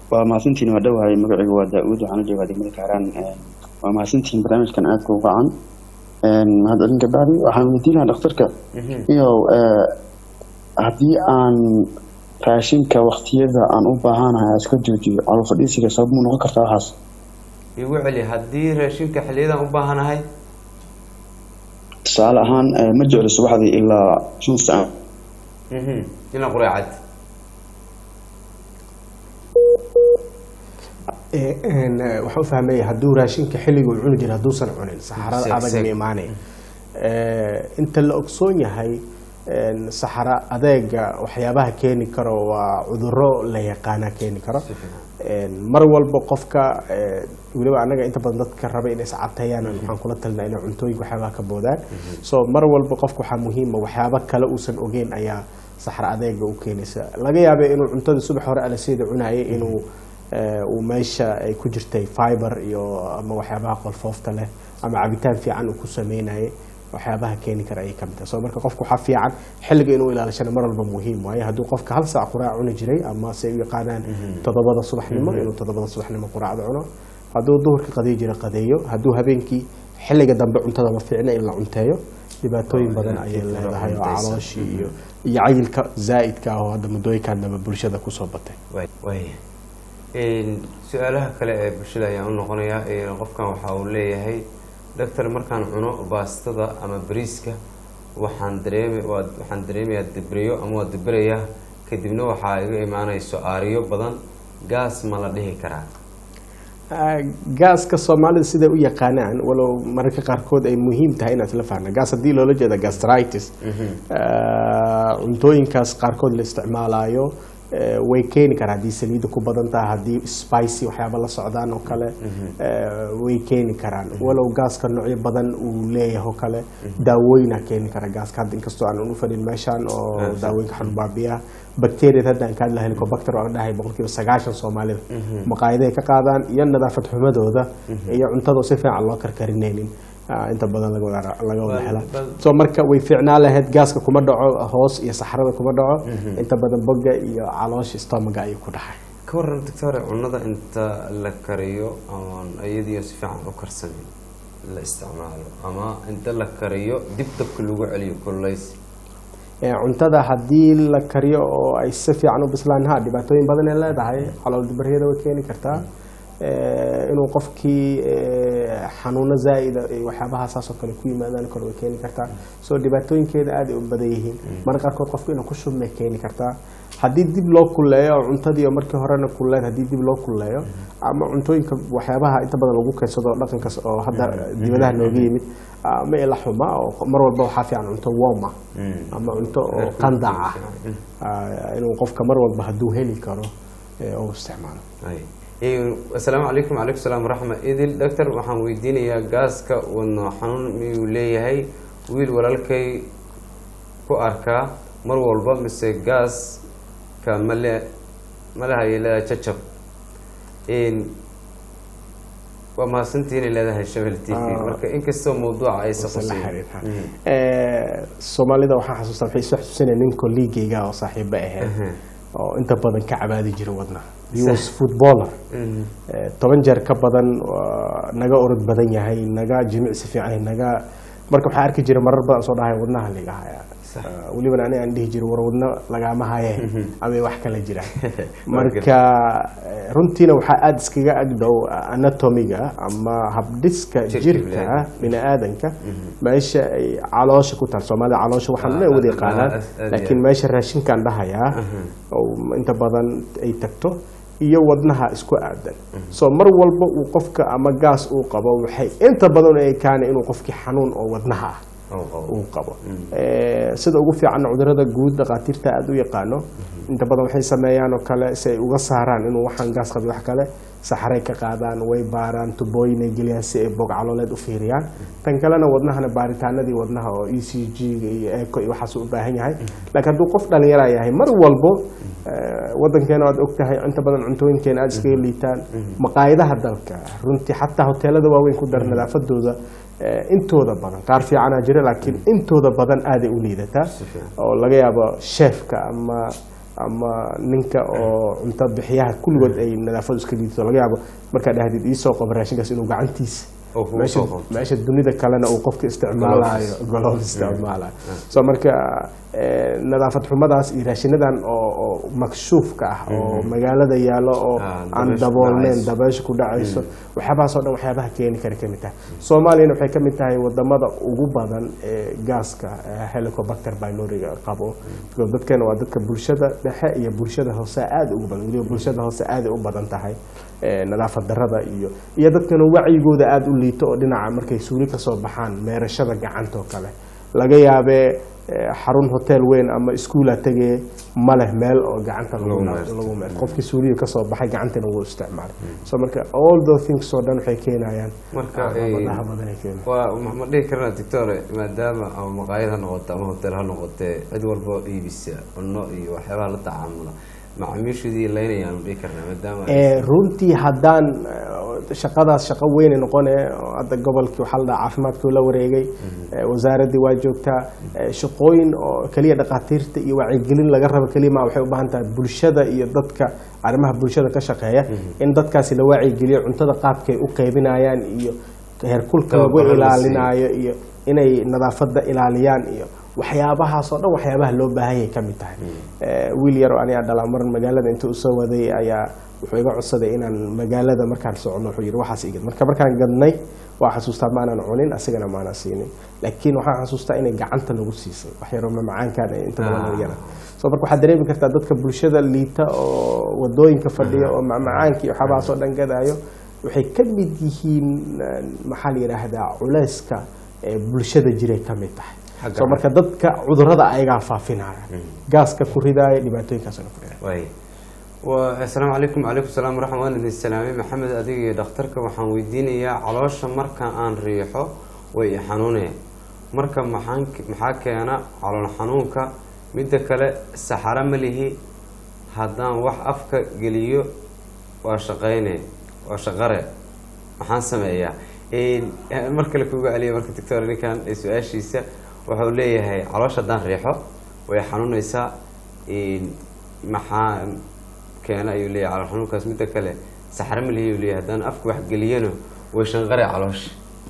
waa mahadsantiin waa dhowahay magacaygu waa daa-uud waxaana joogaa degmada kaaraan waa mahadsantiin barnaamijkan aadka u qacan mahadcelin kabacdi waxaan weydiin lahaa dhakhtarka iyo haddii aan raashinka waktiyada aan u baahanahay aan iska joojiyo calool fadhiisiga sabab mu noqon kartaa waxaas igu celi haddii raashinka xiliyadan u baahanahay tusaale ahaan ma jeclo subaxdii ilaa shan saac ilaa qureecad waxaan u fahmaya hadduu raashinka xilliga uu cuni jira hadduusan cunin saxarada Seeg- adag seeg. ma imaanaya inta la ogsoon yahay saxara adeega waxyaabaha keeni karo waa cuduro la yaqaana keeni karo mar walba qofka eh, weliba anaga inta badan dadka raba inay iscateeyaan waxaan kula talinaa inay cuntooyinka waxyaabaha ka boodaan so mar walba qofka waxaa muhiima waxyaaba kale uusan ogeyn ayaa saxra adeega u keenaysa laga yaabay inuu cuntada subax hore alaseeda cunayay inuu eh, uu meesha ay ku jirtay fiber iyo ama waxyaabaha qolfoofta leh ama cabitaan fiican uu ku sameynayay waxyaabaha keeni kara ayay kamid tahay so marka qofka waxaa fiican xilliga inuu ilaalishana mar walba muhiim waaye hadduu qofka hal saac quraac cuni jiray ama se u yaqaanaan toddobada subaxnimo inuu toddobada subaxnimo quraacda cuno hadduu duhurka qadeey jira qadeeyo hadduu habeenkii xilliga dambe cuntada ma fiicna in la cunteeyo dhibaatooyin badan ayay leedahay oo calooshii iyo iyo cayilka zaa'idka ah oo hadda muddooyinkan dambe bulshada kusoo batay Way- waaya Een, su-aalaha kale ee bulshada ayaan u noqonayaa Een, qofkan waxa uu leeyahay doctor markaan cuno baastada ama bariiska waxaan dareemi waa- waxaan dareemayaa dibriyo ama waa dibirayaa kadibna waxaa iga imaanayso aariyo badan gaas ma la dhihi karaa Ah, gaaska soomaalida siday u yaqaanaan walow mararka qaarkood ay muhiim tahay inaad la fahna gaas haddii loola jeeda gastritis ah, cuntooyinkaas qaarkood la isticmaalayo eh, way keeni karaa haddii saliidda ku badan tahay haddii spicy waxyaaba la socdaan oo kale eh, way keeni karaan walow gaaska noocyo badan uu leeyahay oo kale daawooyina keeni kara gaaska hadda inkastoo aan u fadhin meeshaan oo daawooyinka xanubaabiyaha bacteriada hadda aan ka hadla helicobacter waan dhahay boqolkiiba sagaashan soomaalida maqaayaday ka qaadaan iyo nadaafad xumadooda iyo cuntadoo si fiican loo karkarinaynin ah, inta badan laga wada laga wada Bal- helaa bal- so marka way fiicnaa lahayd gaaska kuma dhaco hoos iyo saxrada kuma dhaco inta badan boga iyo caloosha stomaga ayuu ku dhaxay ka waran doctore cunada inta la kariyo oon iyadiyo si fiican u karsamin la isticmaalo ama inta la kariyo dib dabka lagu celiyo kululays Eh, cuntada haddii la kariyo oo ay si fiican u bislaan ha dhibaatooyin badan ay leedahay calool dibaryada way keeni kartaa Eh, inuu qofkii eh, xanuuno zaa'ida iyo waxyaabaha saas oo kale ku yimaadaan kale way keeni kartaa so dhibaatooyinkeeda aad ay u badan yihiin marka qaarkood qofku inuu ku shubmay keeni kartaa haddii dib loo kulleeyo oo cuntadii oo markii horena kulleed haddii dib loo kulleeyo ama cuntooyinka waxyaabaha inta badan lagu keensado dhaqankaas oo hadda dibadaha nooga yimid ama ila xuma oo mar walba waxaa fiican cunto warm ah ama cunto oo qandac ah Ah, inuu qofka mar walba hadduu heli karo eh, uu isticmaalo Ay. Ee, asalaamu calaykum calaykum salaam waraxma idil doctor waxaan weydiinayaa gaaska wadno xanuun miyuu leeyahay wiil walaalkay ku arkaa mar walba mise gaaska male malahaya leedahay jajab Een, waa mahadsantihiin leedahay shabel t v Ah. marka inkastoo mawduuca aysa Mise la qusayn xiriirha. Eh, soomaalida waxaan xasuustaa waxay soo xasuusanaya nin kolliigayga oo saaxiibo ahayd oo inta badan ka cabaadi jira wadna he was footballer Eh, toban jeer ka badan waa naga orod badan yahay naga jimicsi fiican yahay, naga marka waxaa arki jira marar badan soo dhahay wadnaha liga haya Eh, welibana aniga aan dhihi jiro war wadno lagaama haye ama wax kala jiraan marka eh, runtiina waxaa aada iskaga agdhow anatomiga ama habdhiska Jirka jirka bini'aadamka. bini-aadanka meesha ay caloosha ku taal soomaalida caloosha waxaan Ah, dhan wada ah, yaqaanaan ah, aad iyo laakiin aad. meesha raashinkaan dhahayaa oo inta badan ay tagto iyo wadnaha isku aadan so mar walba uu qofka ama gaas uu qabo waxay inta badan ay kaana inuu qofkii xanuun oo wadnaha ah oo qabo. uu qabo Eh, sida ugu fiican cudurada guud dhakhaatiirta aada u yaqaano inta badan waxay sameeyaan oo kale si ay uga saaraan inuu waxaan gaas qabin wax kale saxaray ka qaadaan way baaraan tubooyin ay geliyaan si ay bog calooleed u fiiriyaan tan kalena wadnahana baaritaanadii wadnaha oo e c g iyo eco iyo waxaas u baahan yahay laakiin hadduu qof dhalinyara yahay mar walbo eh, wadankeena waad ogtahay inta badan cuntooyinkeena aada iskaga liitaan maqaayadaha dalka runtii xataa hoteelada waaweyn ku dar nadaafadooda eh, intooda badan qaar fiicanaa jira laakiin intooda badan aaday u liidataa oo laga yaabo sheefka ama ama ninka oo cunto bixiyaha kulligood ay nadaafadu iska liidto laga yaabo markaad dhahdid iisoo qabo raashinkaas inuu gacantiisa Oo kugu meesha soo qabto. meesha dunida kalena uu qofka isticmaalayo golof isticmaalayo so marka eh, nadaafad xumadaas iyo raashinadan oo oo makshuufka ah oo magaalada yaallo oo Ah, aan dabaysha daboolneyn dhacayso. dabaysha ku dhacayso waxyaabahaas oo dhan waxyaabaha keeni kara kamid tahay soomaaliyana waxay kamid tahay wadamada ugu badan ee gaaska eh, helicobacter pyloriga qabo because dadkana waa dadka bulshada dhexe iyo bulshada hoose aad ugu badan weliba bulshada hoose aad u badan tahay eh, nadaafad darada iyo iyo dadkana wacyigooda aada u liito oo dhinaca markay suuli kasoo baxaan meerashada gacanta oo kale laga yaabee eh, xarun hotel weyn ama iskuula tegee ma leh meel oo gacanta lagu Lagu na- meerto. lagu meerto qofkii suuliga kasoo baxay gacantana wuu isticmaalay so marka all those things oo dhan waxay keenayaan Marka, caqabadaha eh, badan ay keenayaan waa ma ma dhihi karnaa doctore maadaama ama maqaayad ha noqoto ama hotel ha noqotee cid walba oo iibisa cunno iyo waxyaabaha la tacaamula macaamiishoodii laynayaan ma dhihi karnaa maadaama ay- Eh, runtii haddaan eh, shaqadaas shaqo weyne noqone oo hadda gobolkii waxaa la dhaha caafimaadkii la wareegay eh, wasaaraddii waa joogtaa eh, shaqooyin oo keliya dhakhaatiirta iyo wacyigelin laga rabo keliya ma waxay u baahan tahay bulshada iyo dadka arrimaha bulshada ka shaqeeya in dadkaasi la wacyigeliyo cuntada qaabkay u qaybinayaan iyo heerkulka lagu Tababarro la siiyo. ilaalinayo iyo inay nadaafadda ilaaliyaan iyo waxyaabahaas oo dhan waxyaabaha loo baahan yahay ka mid tahay Eh, wiil yar oo aniga dhalaa mar magaalada intuu usoo waday ayaa wuxuu iga codsaday inaan magaalada markaan socno wuxuu yidhi waxaas igad marka markaan gadnay waa xasuustaa maanan cunin asigana maanan siinin laakiin waxaan xasuustaa inay gacanta nagu siisay wax yaroo mamacaankaan ay inta badan Ah. yara so marka waxaad dareemi kartaa dadka bulshada liita oo wadooyinka fadhiya oo macmacaanka iyo waxyaabahaas oo dhan gadaayo waxay ka mid yihiin eh, maxaa la yidhaahdaa culayska ee bulshada jiray ka mid tahay Xagga so marka dadka cudurada ayagaa faafinaya gaaska ku ridaaya dhibaatooyinkaasna ku ridaaya waay wa asalaamu calaykum calaykum salaam waraxmat waan idin salaamay maxamed adiga iyo dhakhtarka waxaan weydiinayaa caloosha marka aan riixo way i xanuuneen marka maxaan maxaa keena calool xanuunka midda kale saxaro ma lihi haddaan wax afka geliyo waa shaqayne waa shaqare maxaan sameeyaa Een, mar kale kuga celiya marka doctor ninkan ee su-aashiisa wuxuu leeyahay caloosha haddaan riixo way xanuunaysaa Een, maxaa keena ayuu leeyahay calool xanuunkaas midda kale saxaro ma lihi ayuu leeyahay haddaan afka wax geliyana way shanqare caloosha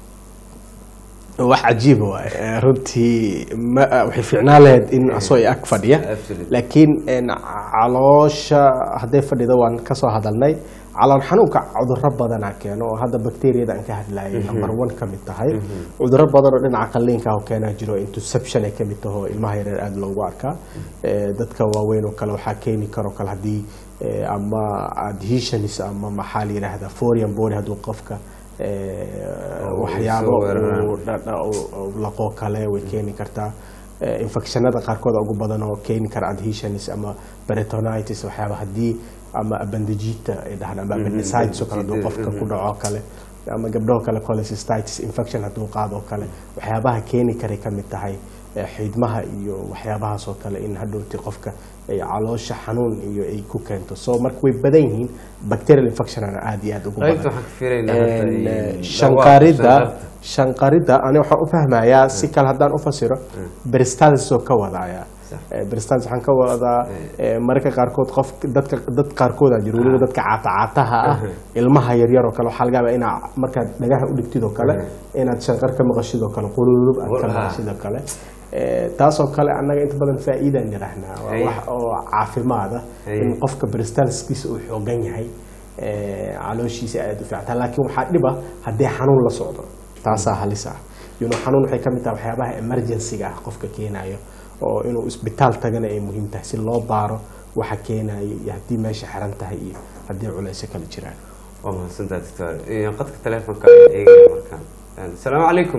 wax cajiib waay Eh, runtii ma waxay fiicnaan lahayd in asoo ag fadhiya Absolutely. laakiin en, caloosha hadday fadhida waan kasoo hadalnay calool xanuunka cuduro badana keeno oo hadda bakteriyada aan ka hadlayay number one ka mid tahay cuduro badan oo dhinaca qalliinka ah oo keenaa jiro interception ay kamid taho ilmaha yareer aada loogu arkaa Eh, dadka waaweyn oo kale waxaa keeni karo kale haddii eh, ama adhesions ama maxaa la yidhaahdaa foreign body hadduu qofka eh, Oo, waxyaabo soo weeraraan. uu dha- dha- uu- uu laqoo kale way keeni kartaa Eh, infectionada qaarkood ugu badan oo keeni kara adhesions ama peritonitis waxyaaba haddii ama appendagita ay dhahaan ama appendicitis oo kale hadduu qofka ku dhaco kale ama gabdhaho kale cholecystitis infection hadduu qaado kale waxyaabaha keeni karay ka mid tahay eh, xiidmaha iyo waxyaabahaas oo kale in hadhowti qofka ay caloosha xanuun iyo ay ku keento so marka way badan yihiin bacterial infectionana aad iyo aad ugu qaybta badan waxaan ka filaynaa hadda En, in- eh, dhawaaq, shanqarida shanqarta. shanqarida ani waxaan u fahmayaa si kale haddaan u fasiro peristalsis oo ka wadaya Sax. peristalsis waxaan ka wadaa eh, mararka qaarkood qof dadka dad qaarkood aa jiro weliba dadka caatacaataha ah ilmaha yaryar oo kale waxaa laga yaabaa inaa markaad dhagaha u dhigtid oo kale inaad shanqar ka maqashid oo kale qululub aad ka Qul- ah. maqashid oo kale Eh, taasoo kale annaga inta badan faa'iidaan nidhahnaa waa Ay. wax oo caafimaada Ay. in qofka peristalsiskiisa uu xoogan yahay eh, calooshiisa aad u fiicantaa laakiin waxaa dhiba haddii xanuun la socdo taasaa halis ah you know, xanuun waxay ka mid tahay waxyaabaha emergency-ga ah qofka keenayo oo inuu isbitaal tagana ay muhiim tahay si loo baaro waxa keenayo iyo haddii meesha xiran tahay iyo haddii culeysyo kale jiraan waa mahadsantaha doctor Een, qadka telefonka ayaan eegaya markaan Een, asalaamu calaykum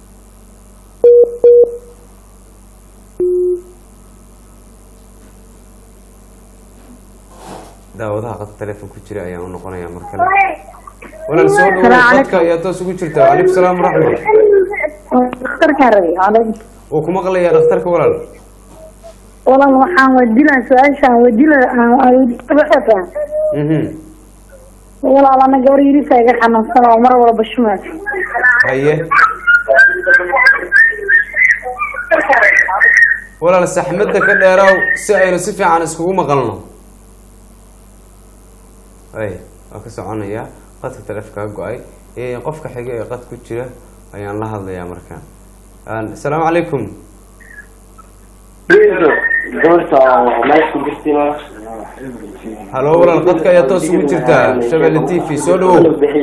daawadaha qadka telefon ku jira ayaan u noqonaya mar kale walaal soo dhawow Assalaamu qadka ayaa toos ugu jirta wacalaykum salaam waraxmat dhakhtarkaan rabay calaykum wuu ku maqlayaa dhakhtarka walaal walaal waxaan weydiinaa su-aashaan weydiina waxaa Mhm. walaal ana gabar yirisa iga xanuunsan oo mar walba shumaas haye walaal saxmadda ka dheeraaw si aynu si fiican iskugu maqalno ay waa ka soconayaa qadka taleefkaa go-ay Eh, qofka xiga ee qad ku jira ayaan la hadlayaa markaan Aan- asalaamu calaykum halo walaal qadka ayaa toos ugu jirtaa shabelle t v soo dhawow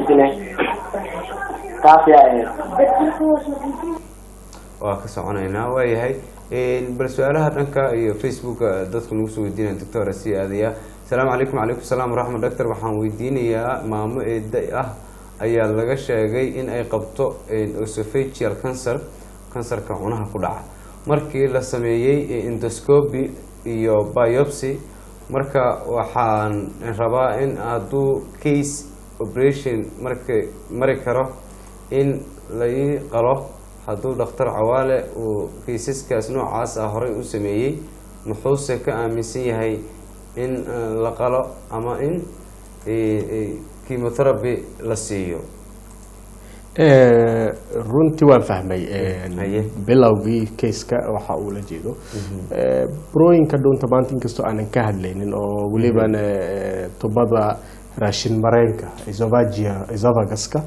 waa ka soconaynaa waayahay bal su-aalaha dhanka iyo facebooka dadku nagu soo weydiinaya doctor sii aadaya asalaamu calaykum calaykum salaam waraxmat doctor waxaan weydiinayaa maamo eeda ah ayaa laga sheegay in ay qabto osophageal cancer kansarka cunaha ku dhaca markii la sameeyey endoscopy iyo biopsy marka waxaan rabaa in hadduu case operation marka mari karo in lai qalo hadduu dhakhtar cawaale uu kaysaskaas noocaas ah horey u sameeyey muxuuse ka aaminsan yahay in eh, la qalo ama in eh, eh, chemotherapy la siiyo Eh, runtii waan fahmay Haye. bilowgii kayska waxa uu la jeedo Eh, burooyinka dhuunta maanta inkastoo aanan ka hadlaynin oo welibana eh, tubada raashin mareenka esophagia esophaguska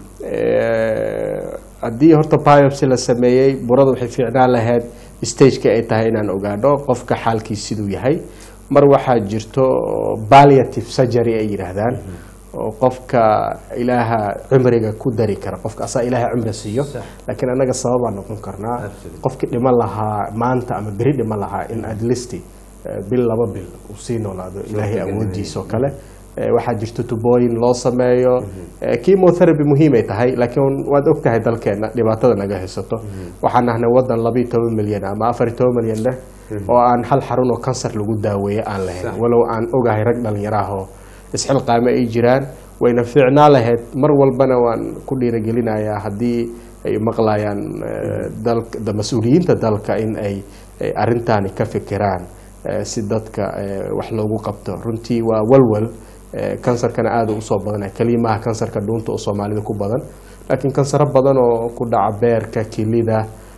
Eh, haddii horta biopsy la sameeyey burada waxay fiicnaan lahayd stageka ay tahay inaan ogaadho qofka xaalkiis siduu yahay mar waxaa jirto palliative surgery ay yidhaahdaan oo qofka ilaaha cimriga ku dari kara qofka asaa ilaaha cimri siiyo laakiin anaga sababaa noqon karnaa Absolutely. qofki dhiman lahaa maanta ama beri dhiman lahaa in at least eh, bil laba bil uu sii noolaado ilaahay Suurtagal awoodiisa oo kale Eh, waxaa jirto tubooyin loo sameeyo Eh, chemotherapy muhiimay tahay laakiin waad og tahay dalkeena dhibaatada naga haysato waxaan nahnay wadan labiyo toban milyan ama afar iyo toban milyan leh oo aan hal xarun oo kansar lagu daaweeyo aan lahayn Sax. walow aan ogahay rag dhalinyaro ah oo isxilqaame ay jiraan wayna fiicnaa lahayd mar walbana waan ku dhiirigelinayaa haddii ay maqlayaan eh, dalka da- mas-uuliyiinta dalka in ay ay arrintaani ka fikiraan eh, si dadka eh, wax loogu qabto runtii waa walwal eh, kansarkana aada usoo badanaya kelimaha kansarka dhuunta oo soomaalida ku badan laakiin kansaro badan oo ku dhaca beerka kilida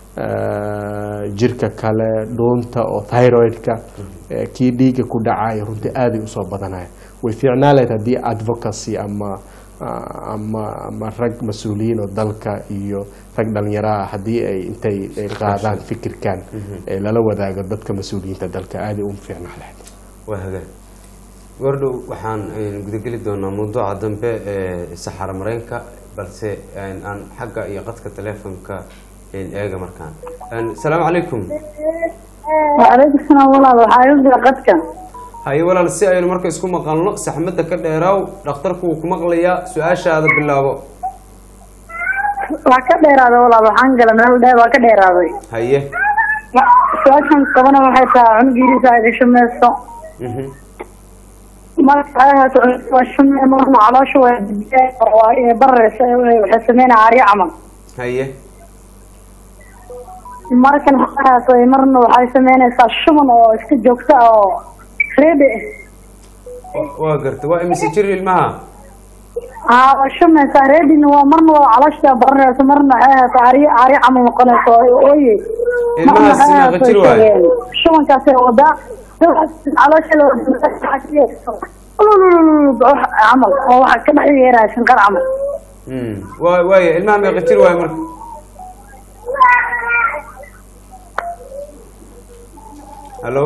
eh, jirka kale dhuunta oo thyroidka eh, kii dhiiga ku dhacaya runtii aaday usoo badanaya way fiicnaa lahayd haddii advocacy ama ah, ama ama rag mas-uuliyiin oo dalka iyo rag dhalinyaraha haddii ay intay ay qaadaan fikirkan ee lala wadaago dadka mas-uuliyiinta dalka aaday u fiicnaa lahayd waa hagaag gordhow waxaan eh, gudageli doonaa mawduuca dambe ee saxaro mareenka balse eh, aan xagga iyo qadka teleefonka eh, eega markaan Eh, asalaamu calaykum وعليكم السلام والله waxaa iga jira qadka haye walaal si aynu marka isku maqalno saxmadda ka dheeraaw dhakhtarku wuu ku maqlayaa su-aashaada bilaabo waa ka dheeraaday walaal waxaan gala meel dheer waa ka dheeraaday haye su-aashan qabana waxay tahay cunugiirisa ay gasho meeso Mhm. marka ay ahaato waa shume marna caloosha waa dibiyaa waa ee bareysa waxay sameynaa aaryo camal haye markan waxay ahaato marna waxay sameynaysaa shuban oo iska joogta ah oo reebe Wa- waa garta waa imise jir ilmaha aa waa shumaysaa reebina waa marna waa caloosha baranaysa marna waxay ahaato aaryo aaryo camal noqonaysa oo ooye Ilmahaas meeqa jir waaye? shubankaasay wadaa caloosha la camal oo waxa ka dhex yeeraya shinqar camal Mm. waa waaya ilmaha meeqa jir waaye marka hallo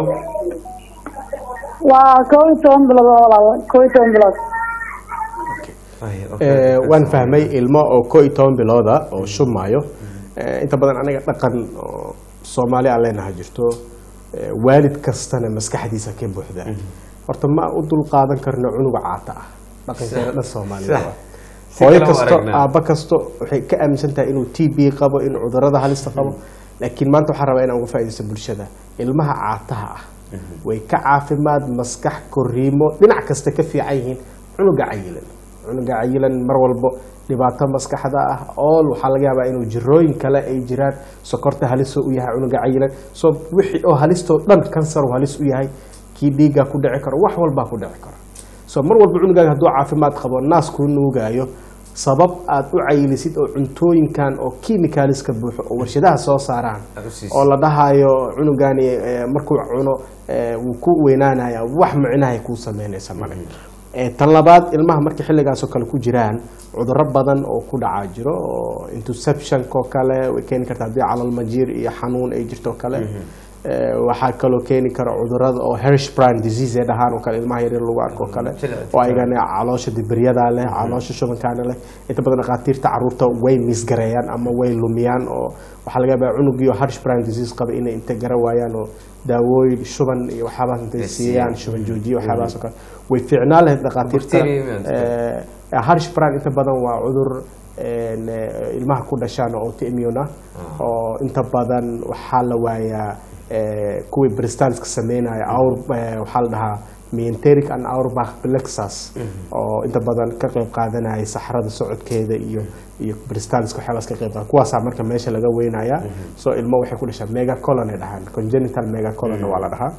waa koo iyo toban bilood oo walaal koo iyo toban bilood Haye, okay. Eh, waan fahmay ilmo oo koo iyo toban bilooda oo shumayo Eh, inta badan anaga dhaqan oo soomaali aan leenahay jirto eh, waalid kastana maskaxdiisa ka buuxda horta ma u dul qaadan karno cunuga caata ah dhaqankeena dhan soomaalida Sax. waa. Si hooyo kale u kasto aragnaa. aabba kasto waxay ka aaminsan tahay inuu t b qabo inuu cudurada halista qabo laakiin maanta waxaan rabaa inaan uga faaidaysto bulshada ilmaha caataha ah way ka caafimaad maskax koriimo dhinac kasta ka fiican yihiin cunuga cayilan cunuga cayilan mar walbo dhibaato maskaxda ah ool waxaa laga yaabaa inuu jirooyin kale ay jiraan sokorta halisoo u yahay cunuga cayilan so wixii oo halistoo dhan kansar uu halis u yahay kii dhiiggaa ku dhici karo wax walbaa ku dhici karo so mar walba cunugaaga hadduu caafimaad qabo naas kuu nuugaayo sabab aad u cayilisid oo cuntooyinkan oo chemicalska buuxo oo warshadaha soo saaraan Aad u siisid. oo la dhahayo cunugani eh, markuu cuno eh, wuu ku weynaanaya wax micnahay kuu sameynaysa male Eh, tan labaad ilmaha markay xilligaasoo kale ku jiraan cudurro badan oo ku dhacaa jiro oo interceptionko kale way keeni kartaa haddii calalmajiir iyo xanuun ay jirto kale Eh, waxaa kaloo keeni kara cudurada oo hershbrand disease ay dhahaan oo kale ilmaha yaryar lagu arko oo kale Jilciga. oo ayagana caloosha dibiryada leh caloosha shubankaana leh inta badan dhakhaatiirta caruurta way misgareeyaan ama way lumiyaan oo waxaa laga yaabaa cunugii oo hershbrand disease qaba inay inta gara waayaan oo daawooyin shuban iyo waxyaabahaas intay Ay siiyaan siiyaan. shuban joojiye waxyaabahaas oo kale way fiicnaan lahayd dhakhaatiirta Bacteria miyaa Eh, hershbrand inta badan waa cudur een, eh, ilmaha ku dhashaan oo autoimmune ah oo inta badan waxaa la waayaa eh, kuwii bristanska sameynaya aur eh, waxaa la dhahaa mienteric and auerbach plexus oo inta badan ka qayb qaadanaya saxrada socodkeeda iyo iyo bristanska waxyaabaas ka qayb qaada kuwaasaa marka meesha laga weynaya so ilmo waxay ku dhashaa megacolon ay dhahaan congenital megacolon waa la dhahaa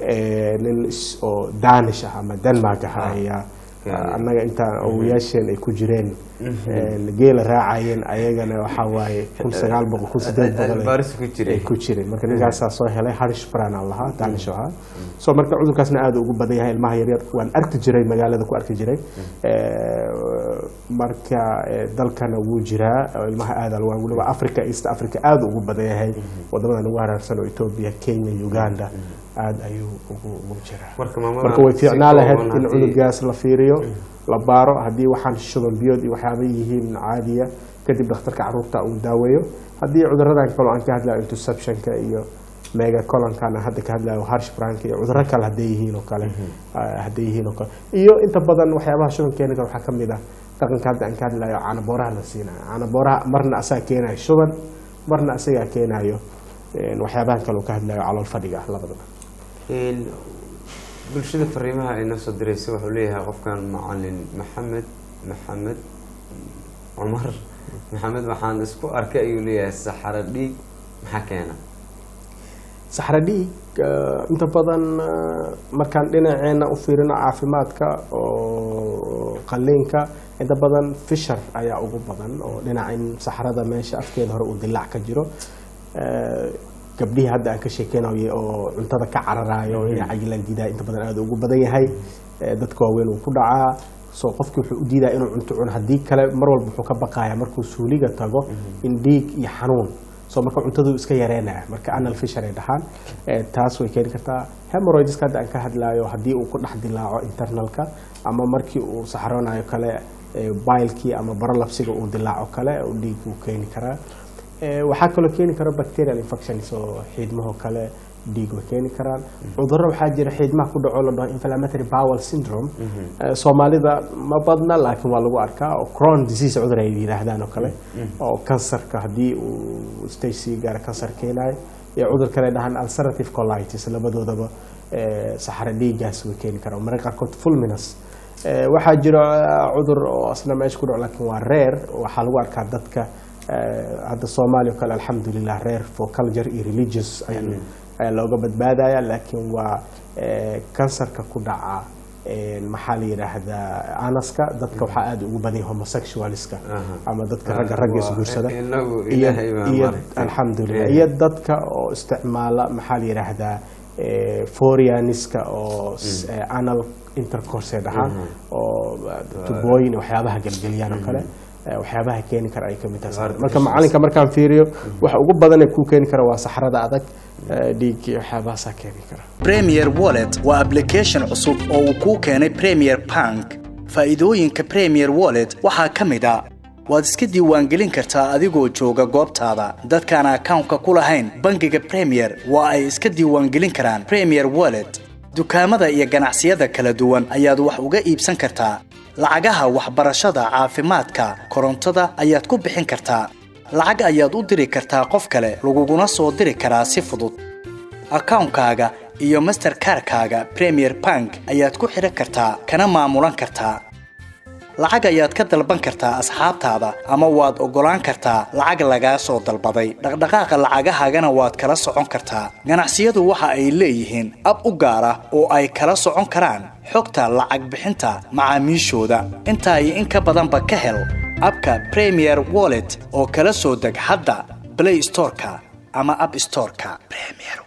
Eh, nin is- oo danish ah ama denmark ah ayaa Keenay. annaga intaan awoyaasheen ay ku jireen een, geela raacayeen ayagana waxaa waaye kun sagaal boqol kun sideed boqol ay- Baaris ku jiray. ay ku jireen marka ninkaasaa soo helay harish bran aan lahaa danish ahaa so marka cudurkaasna aad ugu badan yahay ilmaha yaryar waan arki jiray magaalada ku arki jiray Eh, marka eh, dalkana wuu jiraa oo ilmaha aada waa weliba africa east africa aad ugu badan yahay wadamadan ugu haraarsan oo ethiopia kenya uganda aad ayuu ugu ugu jiraa Marka maamada marka way si fiicnaa lahayd kooban in haddii- cunugaas la fiiriyo la baaro haddii waxaan shuban biyood iyo waxyaaba yihiin caadiya kadib dhakhtarka caruurta uu daaweeyo haddii cuduradan kaloo aan ka hadlayo interceptionka iyo megacolonkan aan hadda ka hadlayo harshbranka iyo cuduro kale hadday yihiin oo kale ah, hadday yihiin oo kale iyo inta badan waxyaabaha shuban keeni kara waxaa ka mid ah dhaqanka hadda aan ka hadlayo caanabooraha la siinayo caanabooraha marna asaga keenayo shuban marna asagaa keenayo een, waxyaabahan kale oo ka hadlayo calool fadhiga ah labadaba Een, bulshada fariimaha ay noo soo diraysa wuxuu leeyahay qofkan macalin maxamed maxamed cumar maxamed waxaan isku arkay ayuu leeyahay saxaro dhiig maxaa keena saxra dhiig eh, inta badan eh, markaan dhinaceena u fiirino caafimaadka oo qaliinka inta badan fishar ayaa ugu badan oo dhinaca in saxrada meesha afkeeda hore uu dilaac ka jiro Eh, gabdhihii hadda aan ka sheekeynayo oo cuntada ka cararayo inay cayilaan diidaa inta badan aad ugu badan yahay Eh, dadka waaweyn uu ku dhacaa so qofkii wuxuu u diidaa inuu cunto cuno haddii kale mar walba wuxuu ka baqaya markuu suuliga tago in dhiig iyo xanuun so marka cuntadu iska yareynaya marka anal fisher ay dhahaan Eh, taas way keeni kartaa hemorrhoideska hadda aan ka hadlayo haddii uu ku dhex dilaaco internalka ama markii uu saxroonayo kale eh, bailkii ama barolapsiga uu dilaaco kale uu dhiig uu keeni karaa Eh, waxaa kaloo keeni kara bacterial infections oo xiidmaho kale dhiig way keeni karaan cudurro waxaa jira xiidmaha ku dhaco la dhaho inflammatory bowel syndrome Eh, soomaalida ma badna laakiin waa lagu arkaa oo crohn disease cudur ay yidhaahdaan oo kale oo kansarka haddii uu stage sii gaaro kansar keenayo iyo cudur kale dhahaan ulcerative colitis labadoodaba eh, saxaro dhiigaas way keeni karaan mararka qaarkood fulminus Eh, waxaa jira eh, cudur oo asna meesha ku dhaco laakiin waa reer waxaa lagu arkaa dadka eh, hadda soomaaliya oo kale alxamdulilah reer for culture iyo religious ayaan- ayaa looga badbaadaya laakiin waa eh, kansarka ku dhaca eh, maxaa la yidhaahdaa anaska dadka waxaa aada ugu badan yahay homosexualska Aha. ama dadka ragga Ah, ragga waa isguursada inagu iyo Ilaahay baa iyo maaragtay. alxamdulilah Eh. iyo dadka oo isticmaala maxaa la yidhaahdaa eh, forianiska oo s- eh, anal intercourse dhahaan oo eh, tubooyin iyo waxyaabaha gelgeliyaan oo kale eh, waxyaabaha keeni kara ay ka mid tahay Artificial. marka macalinka markaan fiiriyo waxa ugu badan ee kuu keeni kara waa saxrada adag eh, dhiig iyo waxyaabahaasaa keeni kara Premier Wallet waa application cusub oo uu kuu keenay Premier Bank. Faa'iidooyinka Premier Wallet waxaa ka mid ah waad iska diiwaangelin kartaa adigoo jooga goobtaada. Dadkaan akawnka ku lahayn bangiga Premier waa ay iska diiwaangelin karaan Premier Wallet. Dukaamada iyo ganacsiyada kala duwan ayaad wax uga iibsan kartaa. Lacagaha waxbarashada, caafimaadka, korontada ayaad ku bixin kartaa. Lacag ayaad u diri kartaa qof kale, laguguna soo diri karaa si fudud. akawnkaaga iyo masterkarkaaga premier bank ayaad ku xidhan kartaa kana maamulan kartaa lacag ayaad ka dalban kartaa asxaabtaada ama waad oggolaan kartaa lacag lagaa soo dalbaday dhaqdhaqaaqa lacagahaagana waad kala socon kartaa ganacsiyadu waxa ay leeyihiin ab u gaar ah oo ay kala socon karaan xogta lacag bixinta macaamiishooda intaa iyo in ka badanba ka hel abka premier wallet oo kala soo deg hadda play storeka ama app storeka premier